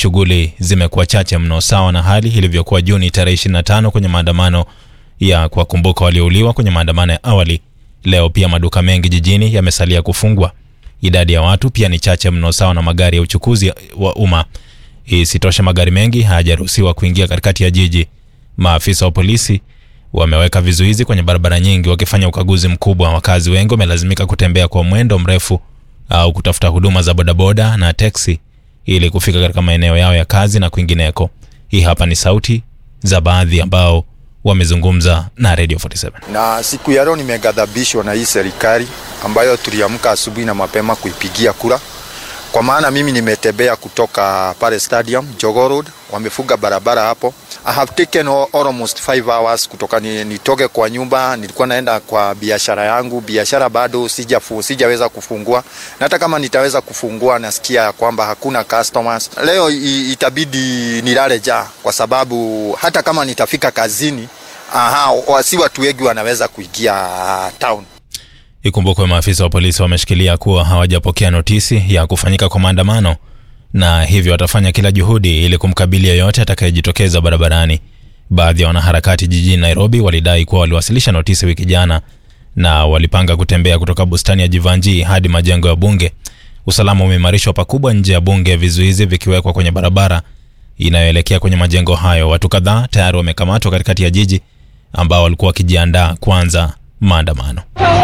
shughuli zimekuwa chache mno, sawa na hali ilivyokuwa Juni tarehe 25 kwenye maandamano ya kuwakumbuka waliouliwa kwenye maandamano ya awali. Leo pia maduka mengi jijini yamesalia kufungwa. Idadi ya watu pia ni chache mno, sawa na magari ya uchukuzi wa umma. Isitoshe, magari mengi hayajaruhusiwa kuingia katikati ya jiji. Maafisa wa polisi wameweka vizuizi kwenye barabara nyingi wakifanya ukaguzi mkubwa. Wakazi wengi wamelazimika kutembea kwa mwendo mrefu au kutafuta huduma za bodaboda na teksi ili kufika katika maeneo yao ya kazi na kwingineko. Hii hapa ni sauti za baadhi ambao wamezungumza na Radio 47. Na siku ya leo nimeghadhabishwa na hii serikali ambayo tuliamka asubuhi na mapema kuipigia kura, kwa maana mimi nimetembea kutoka pale stadium Jogoo Road, wamefunga barabara hapo. I have taken almost 5 hours kutoka ni, nitoke kwa nyumba, nilikuwa naenda kwa biashara yangu. Biashara bado sijafu, sijaweza kufungua, na hata kama nitaweza kufungua, nasikia ya kwamba hakuna customers. Leo i, itabidi nilale jaa, kwa sababu hata kama nitafika kazini, aha, si watu wengi wanaweza kuingia town. Ikumbukwe maafisa wa polisi wameshikilia kuwa hawajapokea notisi ya kufanyika kwa maandamano na hivyo watafanya kila juhudi ili kumkabili yeyote atakayejitokeza barabarani. Baadhi ya wanaharakati jijini Nairobi walidai kuwa waliwasilisha notisi wiki jana na walipanga kutembea kutoka bustani ya Jivanji hadi majengo ya bunge. Usalama umeimarishwa pakubwa nje ya bunge, vizuizi vikiwekwa kwenye barabara inayoelekea kwenye majengo hayo. Watu kadhaa tayari wamekamatwa katikati ya jiji ambao walikuwa wakijiandaa kuanza maandamano.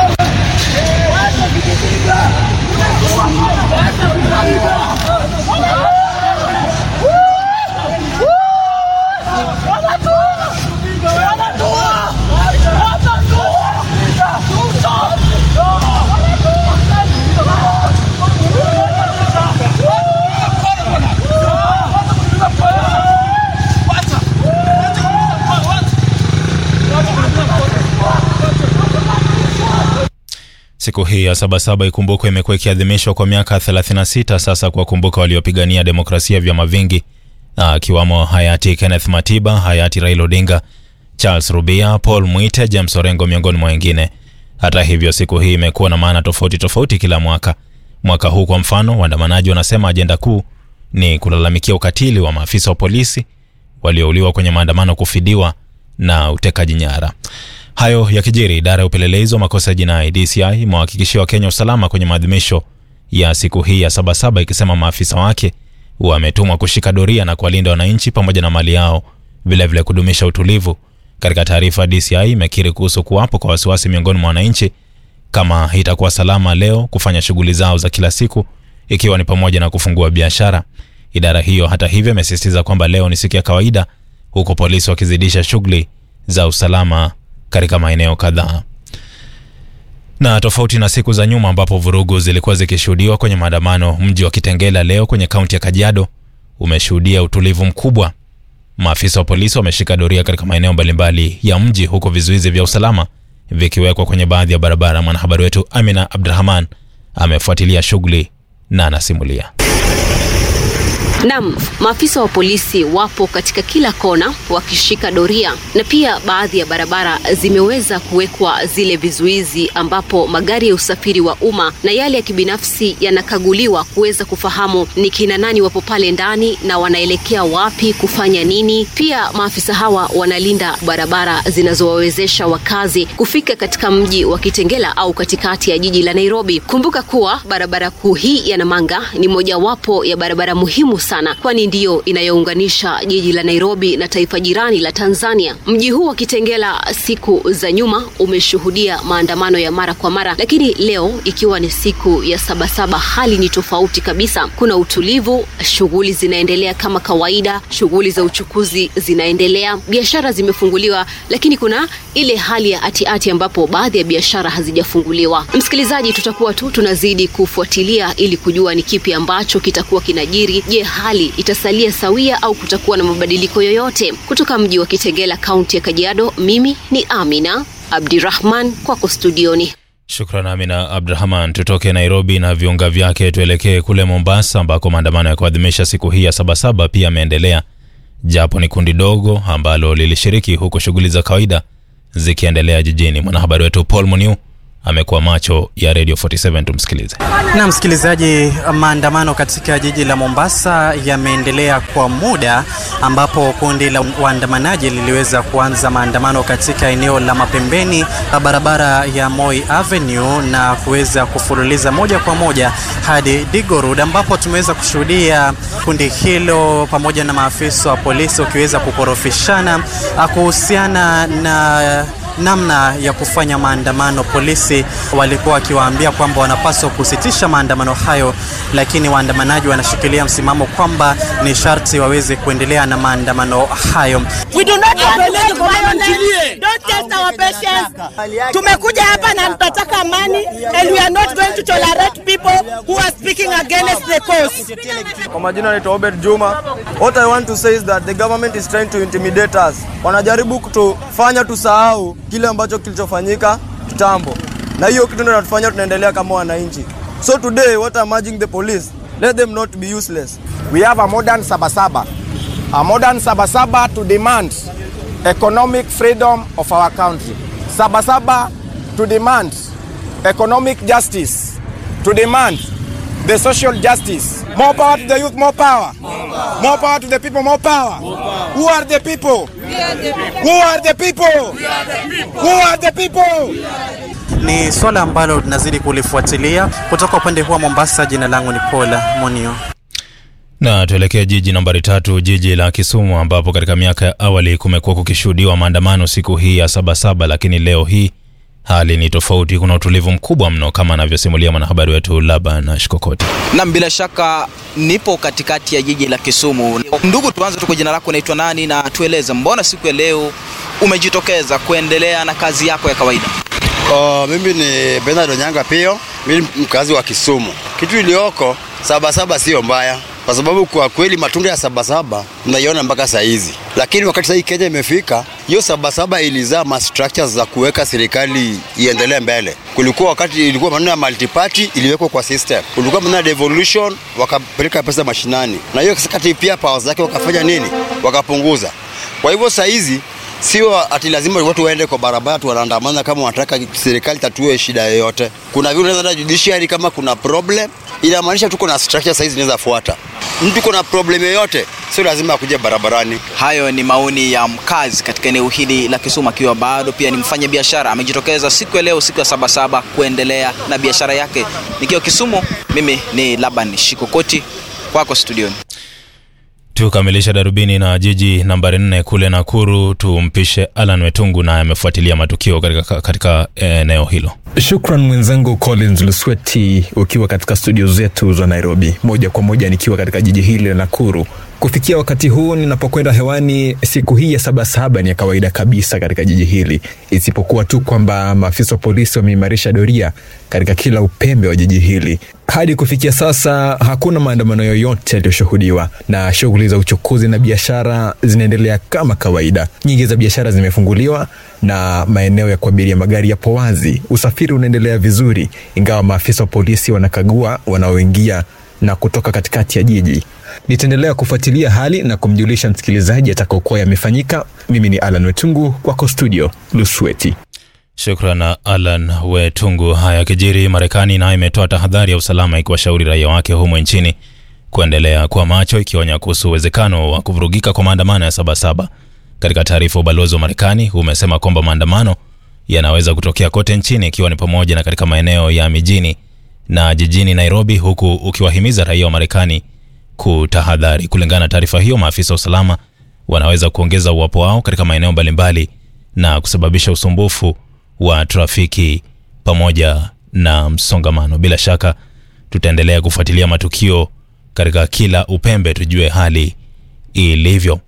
Siku hii ya Sabasaba ikumbukwe, imekuwa ikiadhimishwa kwa miaka 36 sasa kuwakumbuka waliopigania demokrasia vyama vingi, akiwamo hayati Kenneth Matiba, hayati Raila Odinga, Charles Rubia, Paul Mwite, James Orengo miongoni mwa wengine. Hata hivyo, siku hii imekuwa na maana tofauti tofauti kila mwaka. Mwaka huu kwa mfano, waandamanaji wanasema ajenda kuu ni kulalamikia ukatili wa maafisa wa polisi waliouliwa kwenye maandamano, kufidiwa na utekaji nyara. Hayo yakijiri, idara ya upelelezi wa makosa ya jinai DCI imewahakikishia Wakenya usalama kwenye maadhimisho ya siku hii ya Sabasaba, ikisema maafisa wake wametumwa kushika doria na kuwalinda wananchi pamoja na mali yao, vilevile kudumisha utulivu. Katika taarifa, DCI imekiri kuhusu kuwapo kwa wasiwasi miongoni mwa wananchi kama itakuwa salama leo kufanya shughuli zao za kila siku, ikiwa ni pamoja na kufungua biashara. Idara hiyo hata hivyo imesisitiza kwamba leo ni siku ya kawaida, huku polisi wakizidisha shughuli za usalama katika maeneo kadhaa. Na tofauti na siku za nyuma ambapo vurugu zilikuwa zikishuhudiwa kwenye maandamano, mji wa Kitengela leo kwenye kaunti ya Kajiado umeshuhudia utulivu mkubwa. Maafisa wa polisi wameshika doria katika maeneo mbalimbali ya mji, huku vizuizi vya usalama vikiwekwa kwenye baadhi ya barabara. Mwanahabari wetu Amina Abdurahman amefuatilia shughuli na anasimulia. Naam, maafisa wa polisi wapo katika kila kona wakishika doria, na pia baadhi ya barabara zimeweza kuwekwa zile vizuizi ambapo magari ya usafiri wa umma na yale ya kibinafsi yanakaguliwa kuweza kufahamu ni kina nani wapo pale ndani na wanaelekea wapi kufanya nini. Pia maafisa hawa wanalinda barabara zinazowawezesha wakazi kufika katika mji wa Kitengela au katikati ya jiji la Nairobi. Kumbuka kuwa barabara kuu hii ya Namanga ni mojawapo ya barabara muhimu sana kwani ndiyo inayounganisha jiji la Nairobi na taifa jirani la Tanzania. Mji huu wa Kitengela siku za nyuma umeshuhudia maandamano ya mara kwa mara, lakini leo ikiwa ni siku ya Sabasaba, hali ni tofauti kabisa. Kuna utulivu, shughuli zinaendelea kama kawaida, shughuli za uchukuzi zinaendelea, biashara zimefunguliwa, lakini kuna ile hali ya atiati ambapo baadhi ya biashara hazijafunguliwa. Msikilizaji, tutakuwa tu tunazidi kufuatilia ili kujua ni kipi ambacho kitakuwa kinajiri. Je, hali itasalia sawia au kutakuwa na mabadiliko yoyote? Kutoka mji wa Kitengela, kaunti ya Kajiado, mimi ni Amina Abdirahman, kwako studioni. Shukran Amina Abdurahman. Tutoke Nairobi na viunga vyake tuelekee kule Mombasa, ambako maandamano ya kuadhimisha siku hii ya Sabasaba pia yameendelea, japo ni kundi dogo ambalo lilishiriki, huku shughuli za kawaida zikiendelea jijini. Mwanahabari wetu Paul Muniu amekuwa macho ya Radio 47. Tumsikilize. Na msikilizaji, maandamano katika jiji la Mombasa yameendelea kwa muda, ambapo kundi la waandamanaji liliweza kuanza maandamano katika eneo la mapembeni la barabara ya Moi Avenue na kuweza kufululiza moja kwa moja hadi Digo Road, ambapo tumeweza kushuhudia kundi hilo pamoja na maafisa wa polisi wakiweza kukorofishana kuhusiana na namna ya kufanya maandamano. Polisi walikuwa wakiwaambia kwamba wanapaswa kusitisha maandamano hayo, lakini waandamanaji wanashikilia msimamo kwamba ni sharti waweze kuendelea na maandamano hayo. We do not tolerate violence. Don't test our patience. Tumekuja hapa na tunataka amani and we are not going to tolerate people who are speaking against the cause. Kwa majina naitwa Obed Juma. What I want to say is that the government is trying to intimidate us. Wanajaribu kutufanya tusahau kile ambacho kilichofanyika kitambo, na hiyo kitu ndio inatufanya tunaendelea kama wananchi. So today what I'm urging the police, let them not be useless. We have a modern Sabasaba, a modern Sabasaba to demand economic freedom of our country. Sabasaba to demand economic justice, to demand the social justice. More power to the youth, more power. More power to the people, more power. Who are the people? Who are the people? Who are the people? Ni swala ambalo tunazidi kulifuatilia kutoka upande huu wa Mombasa. Jina langu ni Paula Monio. Na tuelekea jiji nambari tatu, jiji la Kisumu, ambapo katika miaka ya awali kumekuwa kukishuhudiwa maandamano siku hii ya Sabasaba, lakini leo hii hali ni tofauti. Kuna utulivu mkubwa mno, kama anavyosimulia mwanahabari wetu Laban Shikokoti. Nam, bila shaka nipo katikati ya jiji la Kisumu. Ndugu, tuanze tu kwa jina lako, unaitwa nani na tueleze, mbona siku ya leo umejitokeza kuendelea na kazi yako ya kawaida? Uh, mimi ni Bernard Onyanga Pio, mimi mkazi wa Kisumu. Kitu iliyoko Sabasaba sio mbaya, kwa sababu kwa kweli matunda ya Sabasaba mnaiona mpaka saa hizi, lakini wakati sasa hii Kenya imefika, hiyo Sabasaba ilizaa ma structures za kuweka serikali iendelee mbele. Kulikuwa wakati ilikuwa maneno ya multiparty iliwekwa kwa system, kulikuwa maneno ya devolution, wakapeleka pesa mashinani, na hiyo kati pia powers zake wakafanya nini, wakapunguza. Kwa hivyo saa hizi sio ati lazima watu waende kwa barabara tu wanaandamana kama wanataka serikali tatue shida yoyote. Kuna vile unaweza judiciary kama kuna problem, inamaanisha tuko na structure saizi zinaweza fuata. Mtu kuna problem yoyote, sio lazima akuje barabarani. Hayo ni maoni ya mkazi katika eneo hili la Kisumu, akiwa bado pia ni mfanya biashara. Amejitokeza siku ya leo, siku ya Sabasaba, kuendelea na biashara yake. Nikiwa Kisumu, mimi ni Laban Shikokoti, kwako studioni. Tukamilisha darubini na jiji nambari nne kule Nakuru. Tumpishe Alan Wetungu naye amefuatilia matukio katika, katika eneo hilo. Shukran mwenzangu Collins Lusweti, ukiwa katika studio zetu za Nairobi, moja kwa moja nikiwa katika jiji hili la Nakuru. Kufikia wakati huu ninapokwenda hewani, siku hii ya Sabasaba ni ya kawaida kabisa katika jiji hili, isipokuwa tu kwamba maafisa wa polisi wameimarisha doria katika kila upembe wa jiji hili. Hadi kufikia sasa hakuna maandamano yoyote yaliyoshuhudiwa, na shughuli za uchukuzi na biashara zinaendelea kama kawaida. Nyingi za biashara zimefunguliwa na maeneo ya kuabiria magari yapo wazi. Usafiri unaendelea vizuri, ingawa maafisa wa polisi wanakagua wanaoingia na kutoka katikati ya jiji. Nitaendelea kufuatilia hali na kumjulisha msikilizaji atakaokuwa yamefanyika. Mimi ni Alan Wetungu, kwako studio Lusweti. Shukran Alan Wetungu. Haya kijiri, Marekani nayo imetoa tahadhari ya usalama ikiwashauri raia wake humo nchini kuendelea kuwa macho, ikionya kuhusu uwezekano wa kuvurugika kwa maandamano ya Sabasaba. Katika taarifa, ubalozi wa Marekani umesema kwamba maandamano yanaweza kutokea kote nchini, ikiwa ni pamoja na katika maeneo ya mijini na jijini Nairobi, huku ukiwahimiza raia wa Marekani kutahadhari. Kulingana na taarifa hiyo, maafisa wa usalama wanaweza kuongeza uwapo wao katika maeneo mbalimbali na kusababisha usumbufu wa trafiki pamoja na msongamano. Bila shaka tutaendelea kufuatilia matukio katika kila upembe, tujue hali ilivyo.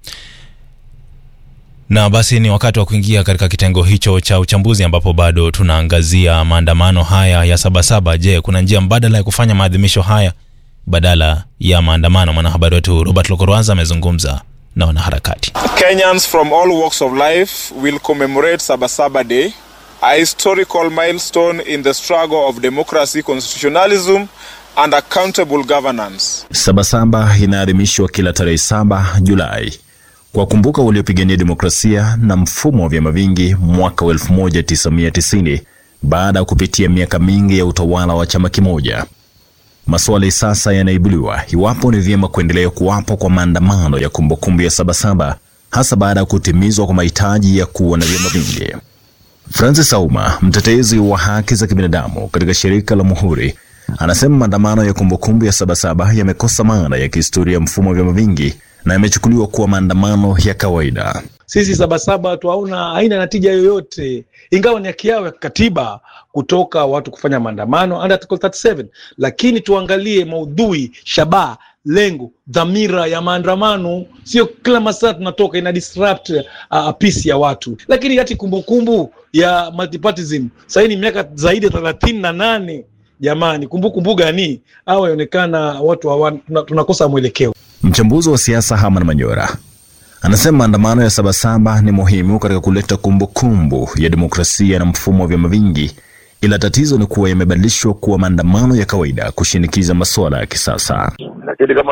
Na basi ni wakati wa kuingia katika kitengo hicho cha uchambuzi, ambapo bado tunaangazia maandamano haya ya Sabasaba. Je, kuna njia mbadala ya kufanya maadhimisho haya badala ya maandamano? Mwanahabari wetu Robert Lokorwaza amezungumza na wanaharakati. Kenyans from all walks of life will commemorate Sabasaba Day, a historical milestone in the struggle of democracy, constitutionalism and accountable governance. Sabasaba inaadhimishwa kila tarehe saba Julai kwa kumbuka waliopigania demokrasia na mfumo wa vyama vingi mwaka wa 1990 baada ya kupitia miaka mingi ya utawala wa chama kimoja. Maswali sasa yanaibuliwa iwapo ni vyema kuendelea kuwapo kwa maandamano ya kumbukumbu ya Sabasaba, hasa baada ya kutimizwa kwa mahitaji ya kuwa na vyama vingi. Francis Auma, mtetezi wa haki za kibinadamu katika shirika la Muhuri, anasema maandamano ya kumbukumbu ya Sabasaba yamekosa maana ya kihistoria mfumo wa vyama vingi na yamechukuliwa kuwa maandamano ya kawaida. Sisi Sabasaba tuaona haina natija yoyote, ingawa ni haki yao ya kikatiba kutoka watu kufanya maandamano under Article 37, lakini tuangalie maudhui, shabaha, lengo, dhamira ya maandamano. Sio kila masaa tunatoka ina disrupt uh, peace ya watu. Lakini hati kumbukumbu ya multipartyism sasa ni miaka zaidi ya thelathini na nane. Jamani, kumbukumbu gani? Au yaonekana watu hawa, tunakosa mwelekeo. Mchambuzi wa siasa Herman Manyora anasema maandamano ya Sabasaba ni muhimu katika kuleta kumbukumbu ya demokrasia na mfumo wa vyama vingi, ila tatizo ni kuwa yamebadilishwa kuwa maandamano ya kawaida kushinikiza masuala ya kisasa. Lakini kama